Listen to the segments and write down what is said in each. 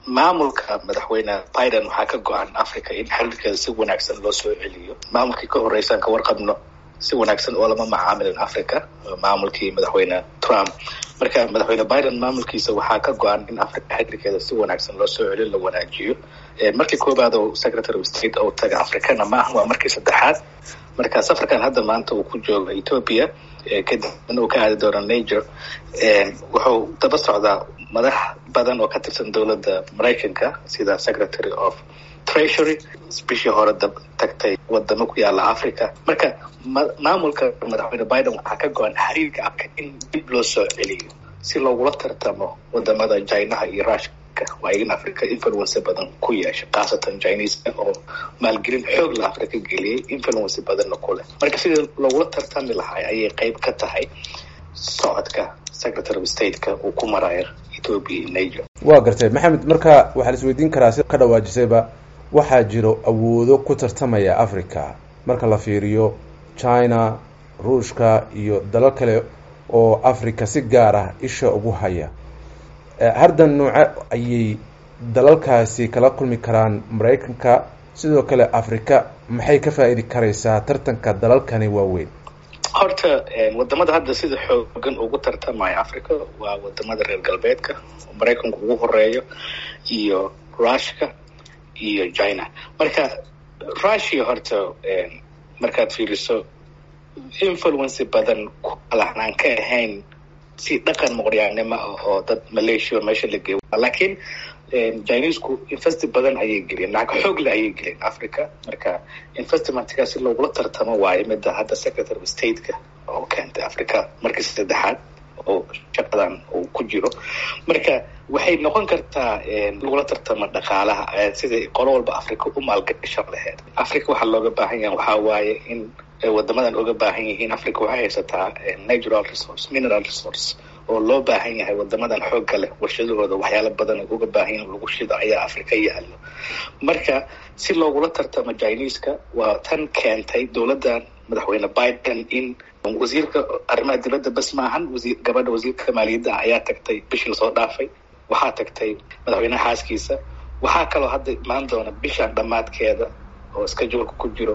maamulka madaxweyne biden waxaa ka go-an africa in xiriirkeeda si wanaagsan loo soo celiyo maamulkii ka horreysaan ka warqabno si wanaagsan oo lama macaamilin africa maamulkii madaxweyne trump marka madaxweyne biden maamulkiisa waxaa ka go-an in africa xiriirkeeda si wanaagsan loo soo celiyo la wanaajiyo markii koobaad oo secretary of state oo taga africana maaha waa markii saddexaad marka safarkan hadda maanta uu ku joogo ethoopia kadibna uu ka aadi doono niger wuxuu daba socdaa madax badan oo ka tirsan dowladda maraykanka sida secretary of treasury bishii hore tagtay wadamo ku yaala africa marka maamulka madaxweyne biden waxaa ka go-an xiriirka africa in dib loo soo celiyo si loogula tartamo wadamada chinaha iyo rushka waa in africa influence badan ku yeesha khaasatan chineska oo maalgelin xoog la africa geliyay influence badanna ku leh marka sidii loogula tartami lahay ayay qeyb ka tahay socodka secretary of stateka uu ku marayo ethoopia iyo niger waa gartay maxamed marka waxaa la isweydiin karaa si ka dhawaajisayba waxaa jiro awoodo ku tartamaya africa marka la fiiriyo china ruushka iyo dalal kale oo africa si gaar ah isha ugu haya hardan nooce ayay dalalkaasi kala kulmi karaan maraykanka sidoo kale africa maxay ka faa-iidi karaysaa tartanka dalalkani waaweyn horta wadamada hadda sida xoogan ugu tartamaya africa waa wadamada reer galbeedka maraykanku ugu horeeyo iyo rushka iyo china marka russia horta markaad fiiriso influence badan kalahnaan ka ahayn si dhaqan muqryaanimo ah oo dad malaysia meesha la geeyo laakiin chinesku investi badan ayay geliyeen lacag xoogle ayay geliyeen africa marka investmentkaa si loogula tartamo waayo midda hadda secretary of stateka oo keentay africa markii saddexaad oo shaqadan uu ku jiro marka waxay noqon kartaa lagula tartamo dhaqaalaha sida qolo walba africa u maalgashan laheyd africa waxaa looga baahan yaha waxaa waaye in wadamadan oga baahan yihiin africa waxay haysataa natural resource mineral resource oo loo baahan yahay wadamadan xoogga leh warshadahooda waxyaala badan uga baahan yahin lagu shido ayaa africa yaalo marka si loogula tartamo chineska waa tan keentay dowladdan madaxweyne biden in wasiirka arrimaha dibadda bas maahan wasiir gabadha wasiirka maaliyadda ayaa tagtay bishii lasoo dhaafay waxaa tagtay madaxweyneha xaaskiisa waxaa kaloo hadda imaan doona bishan dhammaadkeeda oo scheduleka ku jiro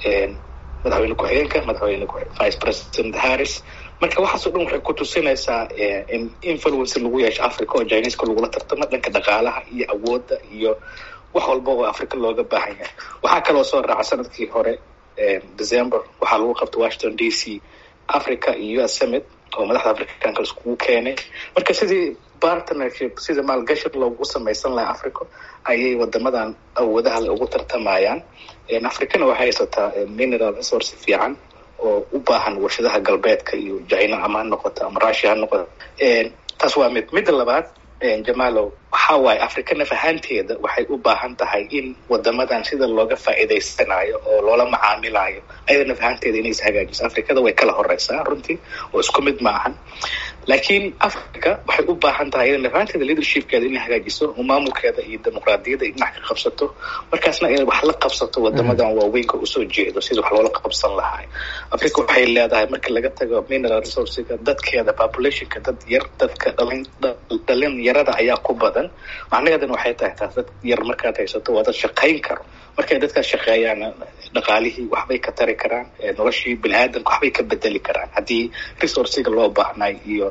madaxweyne ku-xigeenka madaxweyne vice president harris marka waxaasoo dhan waxay ku tusinaysaa in influence lagu yeesho africa oo chineska lagula tartamo dhanka dhaqaalaha iyo awoodda iyo wax walba oo africa looga baahan yahay waxaa kaloo soo raaca sanadkii hore december waxaa lagu qabtay washington d c africa iyo u s summit oo madaxda africanka iskugu keenay marka sidii partnership sida maalgashi loogu samaysan lahaa africa ayay wadamadan awoodaha le ugu tartamayaan africana waxay haysataa mineral resource fiican oo u baahan warshadaha galbeedka iyo china ama ha noqoto ama russia ha noqoto taas waa mid midda labaad jamalow waxa waaye africa naf ahaanteeda waxay u baahan tahay in wadamadan sida looga faa'iidaysanayo oo loola macaamilayo ayada naf ahaanteeda inay is hagaajiso africada way kala horeysaa runtii oo isku mid ma ahan laakiin africa waxay u baahan tahay iyada naf ahaanteeda leadershipkeeda inay hagaajiso oo maamulkeeda iyo dimuqraadiyadda dhinac ka qabsato markaasna inay wax la qabsato wadamadan waaweynka usoo jeedo sida wax loola qabsan lahay africa waxay leedahay marka laga tago mineral resourcega dadkeeda populationka dad yar dadka dhalin dhalin yarada ayaa ku badan macnaheedana waxay tahay taas dad yar markaad haysato waa dad shaqayn karo markay dadkaas shaqeeyaan dhaqaalihii waxbay ka tari karaan noloshii bini aadamka waxbay ka bedeli karaan haddii resourciga loo baahnay iyo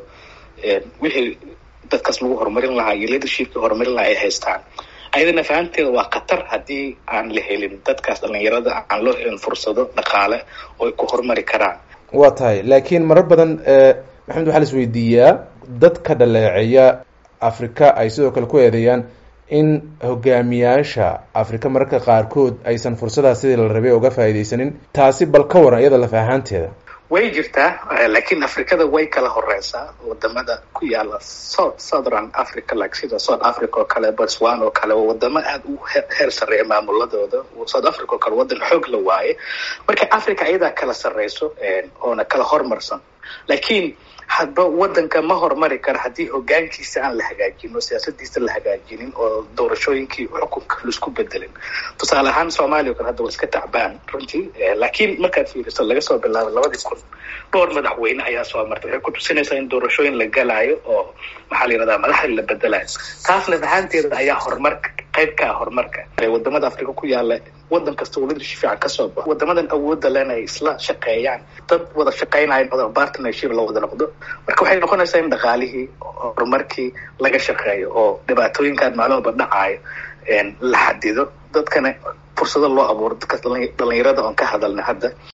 wixii dadkaas lagu horumarin lahaa iyo leadershipkii horumarin lahaa ay haystaan ayadana fahamteeda waa khatar haddii aan la helin dadkaas dhalinyarada aan loo helin fursado dhaqaale oo ay ku horumari karaan waa tahay laakiin marar badan maxamed waxaa la isweydiiyaa dadka dhaleeceeya africa ay sidoo kale ku eedeeyaan in hogaamiyaasha africa mararka qaarkood aysan fursadaas sidii la rabay uga faa'iidaysanin taasi bal ka waran iyada laf ahaanteeda way jirtaa laakiin africada way kala horeysaa wadamada ku yaala south southern africa like sida south africa oo kale botswana oo kale waa wadamo aada u heer sarreeya maamuladooda south africa oo kale wadan xoog la waaye marka africa iyadaa kala sarreyso oona kala hormarsan laakiin hadba wadanka ma horumari kara haddii hogaankiisa aan la hagaajin oo siyaasadiisa la hagaajinin oo doorashooyinkii xukunka laisku bedelin tusaale ahaan soomaaliya o kale hadda waa iska tacbaan runtii laakiin markaad fiiriso laga soo bilaabo labadii kun dhowr madaxweyne ayaa soo martay waxay ku tusinaysaa in doorashooyin la galaayo oo maxaa la yihahdaa madaxdii la bedelayo taasna ahaanteeda ayaa horumarka qayb ka ah horumarka wadamada africa ku yaala wadan kasta uu leadership fiican ka soo baxo wadamadan awoodda lena ay isla shaqeeyaan dad wada shaqeynaya noqdo partnership la wada noqdo marka waxay noqonaysaa in dhaqaalihii horumarkii laga shaqeeyo oo dhibaatooyinkan maalin walba dhacaayo la xadido dadkana fursado loo abuuro dadka dhalinyarada oon ka hadalna hadda